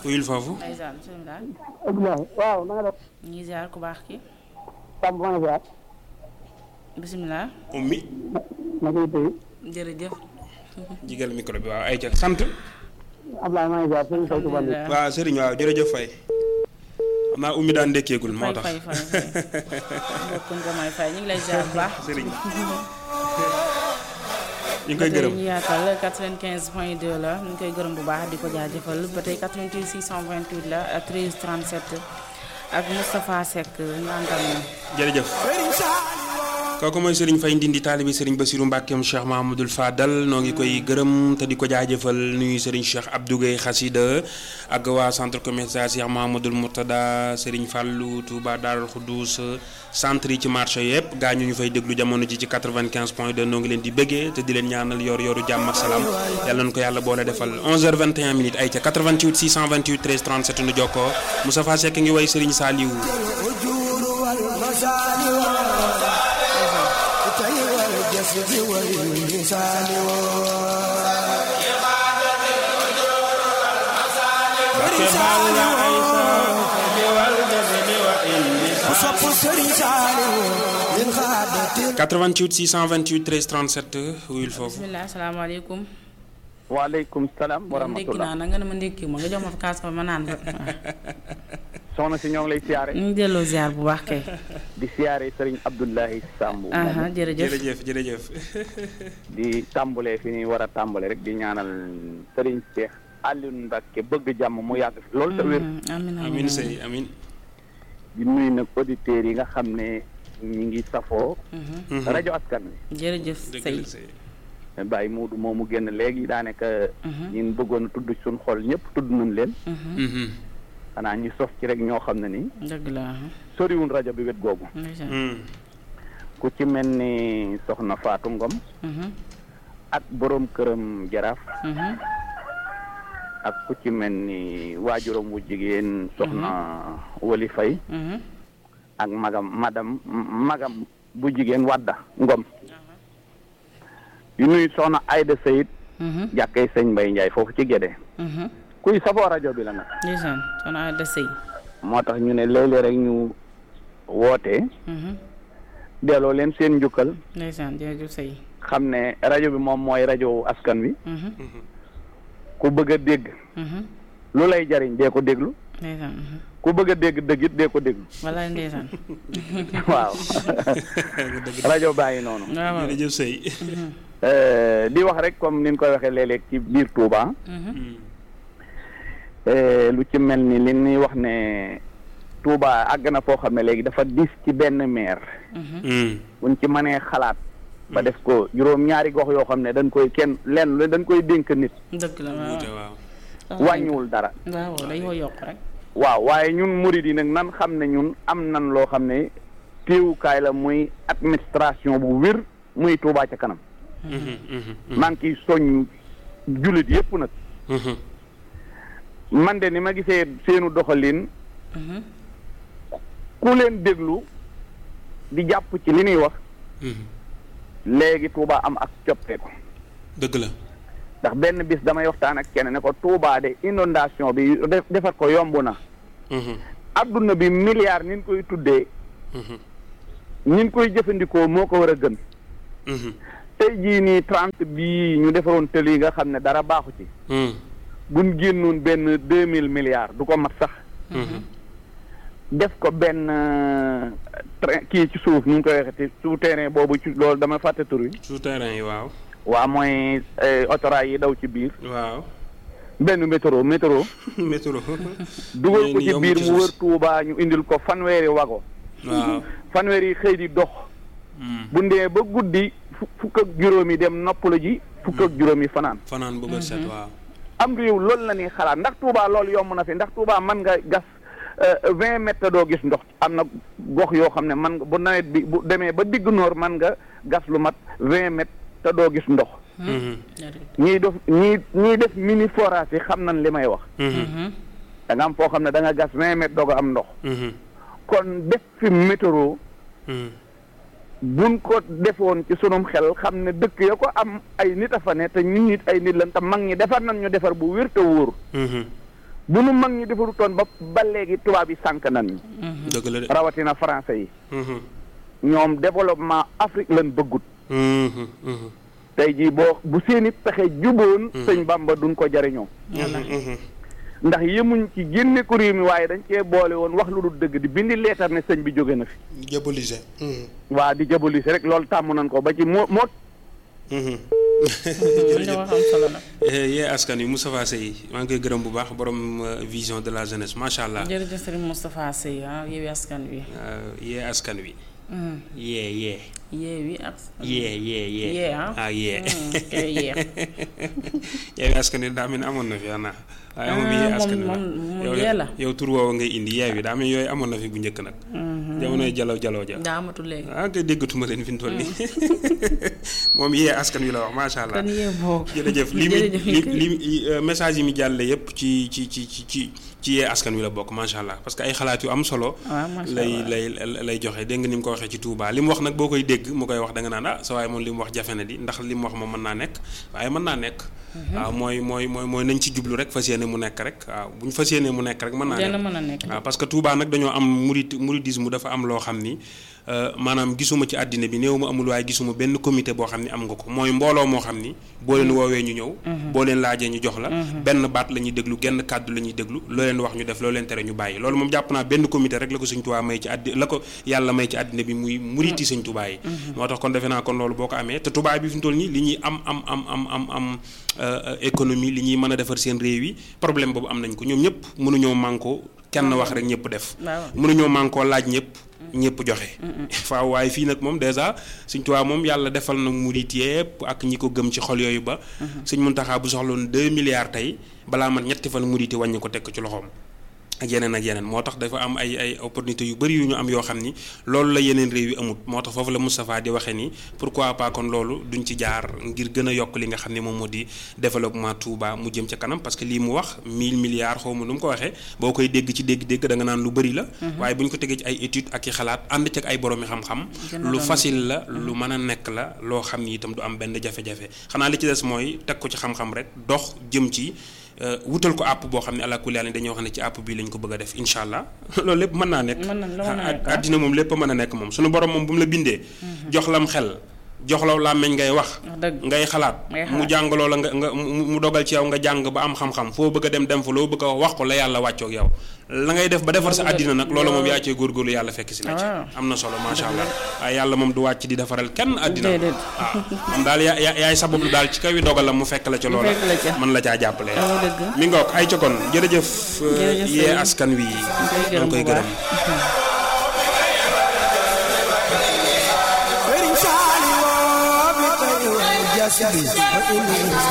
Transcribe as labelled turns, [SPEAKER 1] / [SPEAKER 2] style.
[SPEAKER 1] uyul foofu
[SPEAKER 2] ndeysaan bisimilah
[SPEAKER 3] Abdoulaye waaw na nga def
[SPEAKER 2] ñu ngi ziar ku baax ki
[SPEAKER 3] Samb maa ngi ziar
[SPEAKER 2] bisimilah
[SPEAKER 1] ummi
[SPEAKER 3] na koy tëye
[SPEAKER 2] jërëjëf
[SPEAKER 1] jigal micro bi waaw ay ca sant
[SPEAKER 3] Abdoulaye maa ngi ziar sëñ Faye Touba Ndeye
[SPEAKER 1] waaw sëriñ waaw jërëjëf fay xam naa ummi daan ndékkeegul moo
[SPEAKER 2] fay
[SPEAKER 1] tax
[SPEAKER 2] fay fay fay mbokkuñ ko may fay ñu ngi lay ziar bu baax
[SPEAKER 1] sëriñ ñu ngi koy gërëm
[SPEAKER 2] ñu yaatal 95 point 2 la ñu ngi koy gërëm bu baax di ko jaajëfal ba tey 88 628 la 13 37 ak Moustapha Seck ñu àndal moom
[SPEAKER 1] jërëjëf kooku mooy Serigne Faye Ndindi taalibi Serigne Bassirou Mbackeem Cheikh Mahamadul Fadal noo ngi koy gërëm te di ko jaajëfal nuyu Serigne Cheikh Abdou Gueye Xasida ak waa centre commercial Cheikh Mahamadul Murtada Serigne Fallou Touba Darul Khoudous centre yi ci marché yëpp gaa ñu ñu fay déglu jamono ji ci 95 point 2 noo ngi leen di bëggee te di leen ñaanal yor yoru jàmm ak salaam yàlla nañu ko yàlla boole defal 11h21 minutes ay ca 88 628 13 37 nu jokkoo Moustapha Seck ngi way Serigne Saliou
[SPEAKER 4] min xaadatin
[SPEAKER 1] 88 628 13 37 wuyul foofu
[SPEAKER 2] bisimilah asalaamaaleykum
[SPEAKER 5] waaleykum salaam wa
[SPEAKER 2] moom ndékki
[SPEAKER 5] rahmatullah
[SPEAKER 2] naa na nga ne ma ndékki ma nga jox ma fa kaas fa ma naan fa
[SPEAKER 5] soxna si ñoo ngi lay siyaare
[SPEAKER 2] ñu ngi delloo ziar bu baax kay
[SPEAKER 5] di siyaare sëriñ Abdoulahi Samb
[SPEAKER 2] aha jërëjëf
[SPEAKER 1] jërëjëf jërëjëf
[SPEAKER 5] di tàmbalee fi ñuy war a tàmbale rek di ñaanal sëriñ Cheikh Alioune Mbacke bëgg jàmm mu yàgg fi loolu te wér
[SPEAKER 2] Mhm, amin
[SPEAKER 1] amin sëy amin
[SPEAKER 5] di nuyu nag auditeurs yi nga xam ne ñi ngi safoo
[SPEAKER 2] Mhm,
[SPEAKER 5] rajo askan wi
[SPEAKER 2] jërëjëf
[SPEAKER 1] dëgg
[SPEAKER 2] sëy
[SPEAKER 1] la sëy
[SPEAKER 5] Baye Moodu moomu génn léegi daanaka ñun bëggoon a tudd suñ xol ñëpp tudd nañ leen
[SPEAKER 1] Mhm.
[SPEAKER 5] xanaa ñu sof ci rek ñoo xam ne ni
[SPEAKER 2] dëgg la aha.
[SPEAKER 5] soriwul rajo bi wet googu
[SPEAKER 2] ndeysaan.
[SPEAKER 1] Mhm.
[SPEAKER 5] ku ci mel ni soxna Fatou Ngom
[SPEAKER 2] Mhm,
[SPEAKER 5] ak borom këram jaraaf
[SPEAKER 2] mhm,
[SPEAKER 5] ak ku ci mel ni waajuram wu jigéen soxna Wali Fay
[SPEAKER 2] mhm.
[SPEAKER 5] ak magam madam magam bu jigéen Wadda Ngom yu nuyu soxna Ayda Seyid
[SPEAKER 2] Mhm,
[SPEAKER 5] jàkkee sëñ Mbay Njaay foofu ci Gédé
[SPEAKER 2] mhm.
[SPEAKER 5] kuy safoo rajo bi la nag
[SPEAKER 2] ndeysaan soxna Aida Sey
[SPEAKER 5] moo tax ñu ne léeg-léeg rek ñu woote
[SPEAKER 2] Mhm,
[SPEAKER 5] delloo leen seen njukkal
[SPEAKER 2] ndeysaan jërëjëf sëy
[SPEAKER 5] xam ne rajo bi moom mooy rajo askan wi
[SPEAKER 2] Mhm,
[SPEAKER 5] ku bëgg a dégg
[SPEAKER 2] mhm.
[SPEAKER 5] lu lay jariñ dee ko déglu
[SPEAKER 2] ndeysaan mhm.
[SPEAKER 5] ku bëgg a dégg dëgg it dee ko déglu
[SPEAKER 2] wallaay ndeysaan
[SPEAKER 5] waaw rajo bàyyi noonu
[SPEAKER 2] waaw waaw.
[SPEAKER 1] jërëjëf sëy
[SPEAKER 5] Euh, di wax rek comme ni ñu koy waxee léeg-léeg ci biir Touba
[SPEAKER 2] Mhm,
[SPEAKER 5] euh, lu ci mel ni li ñuy wax ne Touba àgg na foo xam ne léegi dafa dis ci benn maire
[SPEAKER 2] mhm.
[SPEAKER 1] Mhm.
[SPEAKER 5] buñ ci mënee xalaat ba def ko juróom ñaari gox yoo xam ne dañ koy kenn lenn lu dañ koy dénk nit
[SPEAKER 2] dëgg la waaw
[SPEAKER 1] wuute waaw
[SPEAKER 5] wàññiwul dara
[SPEAKER 2] waaw waaw dañ ko yokk rek
[SPEAKER 5] waaw waaye ñun murid yi nag nan xam ne ñun am nan loo xam ne téewukaay la muy administration bu wér muy Touba ca kanam
[SPEAKER 1] Mhm, mhm,
[SPEAKER 5] maa ngi ciy soññ jullit yépp nag
[SPEAKER 1] mhm.
[SPEAKER 5] man de ni ma gisee seenu doxalin
[SPEAKER 2] Mhm,
[SPEAKER 5] ku leen déglu di jàpp ci li ñuy wax
[SPEAKER 1] Mhm.
[SPEAKER 5] léegi Touba am ak coppeeku
[SPEAKER 1] dëgg la
[SPEAKER 5] ndax benn bis damay waxtaan ak kenn ne ko Touba de inondation bi def defar ko yomb na
[SPEAKER 1] Mhm,
[SPEAKER 5] adduna bi milliard ni ñu koy tuddee
[SPEAKER 1] mhm,
[SPEAKER 5] ni ñu koy jëfandikoo moo ko war a gën
[SPEAKER 1] mhm,
[SPEAKER 5] tey jii nii trente bii ñu defaroon tëli yi nga xam ne dara baaxu ci
[SPEAKER 1] mhm,
[SPEAKER 5] buñ génnoon benn deux mille milliards du ko mat sax
[SPEAKER 1] mhm.
[SPEAKER 5] def ko benn euh, train kii ci suuf ñu ngi koy waxee souterrain boobu ci loolu dama fàtte tur wi
[SPEAKER 1] souterrain yi waaw
[SPEAKER 5] waa mooy euh, autorail yi daw ci biir
[SPEAKER 1] waaw
[SPEAKER 5] benn métro métro
[SPEAKER 1] métro
[SPEAKER 5] dugal ko
[SPEAKER 1] Yéen
[SPEAKER 5] ci
[SPEAKER 1] yomb
[SPEAKER 5] biir
[SPEAKER 1] ci
[SPEAKER 5] mu
[SPEAKER 1] suuf
[SPEAKER 5] wër Touba ñu indil ko fanweeri wago
[SPEAKER 1] waaw
[SPEAKER 5] fanweeri xëy di dox
[SPEAKER 1] Mhm.
[SPEAKER 5] bu ndee ba guddi fu- fukk ak juróomi dem noppalu ji fukk ak juróomi fanaan
[SPEAKER 1] fanaan bu bët set waaw
[SPEAKER 5] am réew loolu la ñuy xalaat ndax Touba loolu yomb na fi ndax Touba mën nga gas vingt mètres te doo gis ndox am na gox yoo xam ne man nga bu nawet bi bu demee ba digg noor man nga gas lu mat vingt mètres te doo gis ndox
[SPEAKER 1] Mhm,
[SPEAKER 2] jërëjëf.
[SPEAKER 5] ñiy def ñii ñiy def mini forage yi xam nañ li may wax
[SPEAKER 1] mhm,
[SPEAKER 2] Mhm,
[SPEAKER 5] da nga am foo xam ne da nga gas vingt mètres doog a am ndox
[SPEAKER 1] mhm,
[SPEAKER 5] kon def fi météo
[SPEAKER 1] mhm.
[SPEAKER 5] buñ ko defoon ci sunum xel xam ne dëkk ya ko am ay nit a fa ne te ñun nit ay nit lan te mag ñi defar nañ ñu defar bu wér te wóor
[SPEAKER 1] Mhm,
[SPEAKER 5] bu nu mag ñi defarutoon ba ba léegi tubaab yi sànq nan ñu
[SPEAKER 1] dëgg la de.
[SPEAKER 5] rawatina français yi
[SPEAKER 1] Mhm.
[SPEAKER 5] ñoom développement Afrique lañ bëggut
[SPEAKER 1] Mhm. Mhm.
[SPEAKER 5] tey jii boo bu seeni pexe juboon sëñ Bamba duñ ko jariñoo
[SPEAKER 1] Mhm.
[SPEAKER 5] ndax yemuñ ci génne ko réew mi waaye dañ cee boole woon wax lu dul dëgg di bindi leetar ne sëñ bi jóge na fi
[SPEAKER 1] diaboliser. Mhm.
[SPEAKER 5] waa di jabolise rek loolu tàmm nañ ko ba ci moo moo
[SPEAKER 1] Mhm.
[SPEAKER 2] li nga wax am solo nag.
[SPEAKER 1] Eh, yee askan wi Moustapha Seye maa ngi koy gërëm bu baax borom euh, vision de la jeunesse macha allah.
[SPEAKER 2] jërëjëf Serigne Moustapha Seye ah Yewwi Askan Wi.
[SPEAKER 1] Euh, yee askan wi.
[SPEAKER 2] Mm.
[SPEAKER 1] yee yee.
[SPEAKER 2] Yewwi ak.
[SPEAKER 1] yee yee yee.
[SPEAKER 2] Yee, ah.
[SPEAKER 1] ah yee.
[SPEAKER 2] Mm, kay yee.
[SPEAKER 1] yeewi askan wi daa mel ni amoon na fi xanaa. waaye moom yee
[SPEAKER 2] Ah,
[SPEAKER 1] askan wi
[SPEAKER 2] moom-
[SPEAKER 1] la
[SPEAKER 2] moom- moom
[SPEAKER 1] yow
[SPEAKER 2] yee la.
[SPEAKER 1] yow tur woowu ngay indi yeewi daa mel ni yooyu amoon na fi bu njëkk nag. jamonoy jalaw jalaw ja.
[SPEAKER 2] daa amatul léegi.
[SPEAKER 1] ah kay déggatuma leen fi mu toll nii moom yee askan wi la wax macha allah.
[SPEAKER 2] kon yee boobu.
[SPEAKER 1] jërëjëf li mi
[SPEAKER 2] jërëjëf
[SPEAKER 1] li
[SPEAKER 2] kay.
[SPEAKER 1] li euh, message yi mi jàlle yépp ci ci ci ci ci ci yee askan wi la bokk macha allah parce que ay xalaat yu am solo.
[SPEAKER 2] waaw macha
[SPEAKER 1] lay
[SPEAKER 2] allah.
[SPEAKER 1] lay lay joxe dégg nga ni mu ko waxee ci Touba li mu wax nag boo koy dégg mu koy wax da nga naan ah sa waaye moom li mu wax jafe na di ndax li mu wax moom mën naa nekk waaye mën naa nekk. waaw mooy mooy mooy mooy nañ ci jublu rek fas yéene mu nekk rek waaw bu ñu fas yéene mu nekk rek mën naa
[SPEAKER 2] dina
[SPEAKER 1] nekk.
[SPEAKER 2] mën a nekk.
[SPEAKER 1] waaw parce que Touba nag dañoo am murid mouridisme dafa am loo xam ni euh, maanaam gisuma ci àddina bi néew ma amul waaye gisuma benn comité boo xam ni am nga ko mooy mbooloo moo xam ni boo leen woowee ñu ñëw. boo leen laajee ñu jox la. benn baat la ñuy déglu genn kàddu la ñuy déglu loo leen wax ñu def loo leen tere ñu bàyyi loolu moom jàpp naa benn comité rek la ko Sëñ Touba may ci àddi la ko yàlla may ci àddina bi muy muriti Sëñ Touba yi. moo tax kon defe naa kon loolu boo ko amee te Touba bi fi mu toll nii li ñuy am am am am am am euh, économie li ñuy mën a defar seen réew yi problème boobu am nañ ko ñoom ñëpp mënuñoo mànkoo kenn wax rek ñëpp def
[SPEAKER 2] waaw.
[SPEAKER 1] mënuñoo mànkoo laaj ñëpp ñëpp joxe faaw waaye fii nag moom dèjà Sëñ Tuubaa moom yàlla defal na murit yëpp ak ñi ko gëm ci xol yooyu ba Sëñ Muntaxaa bu soxloon deux milliards tey balaa mat ñetti fan murit yi wàññi ko teg ko ci loxoom ak yeneen ak yeneen moo tax dafa am ay ay opportunité yu bëri yu ñu am yoo xam ni loolu la yeneen réew yi amut moo tax foofu la Moustapha di waxee ni pourquoi pas kon loolu duñ ci jaar ngir gën a yokk li nga xam ne moom moo di développement Touba mu jëm ca kanam parce que lii mu wax 1000 milliards xaw ma nu mu ko waxee boo koy dégg ci dégg-dégg da nga naan lu bëri la. waaye bu ñu ko tegee ci ay études ak i xalaat ànd ci ak ay boroomi xam-xam. lu facile la lu mën a nekk la loo xam ni itam du am benn jafe-jafe xanaa li ci des mooy teg ko ci xam-xam rek dox jëm ci. wutal ko àpp boo xam ne ala kulli dañoo wax ne ci àpp bii lañ ko bëgg a def incha allah loolu lépp mën naa nekk.
[SPEAKER 2] mën na mën naa nekk
[SPEAKER 1] àddina moom lépp mën a nekk moom suñu borom moom bu mu la bindee. jox lam xel jox la làmmeñ ngay wax. ngay xalaat mu jàngaloo la nga nga mu dogal ci yow nga jàng ba am xam-xam foo bëgg a dem dem fa loo bëgg a wax ko la yàlla wàccoog yow. la ngay def ba defar sa àddina nag loolu moom yaa cee góorgóorlu yàlla fekk si la ci. am na solo macha allah waaye yàlla moom du wàcc di defaral kenn àddina. waaw moom daal yaa yaay sabablu daal ci kaw yi dogalam mu fekk la ca loola. mën la caa jàppale. mi ngoog ay ca kon jërëjëf. yee askan wi. ñu koy gërëm.
[SPEAKER 4] Sëriñ Saaliw bi tey jasi bi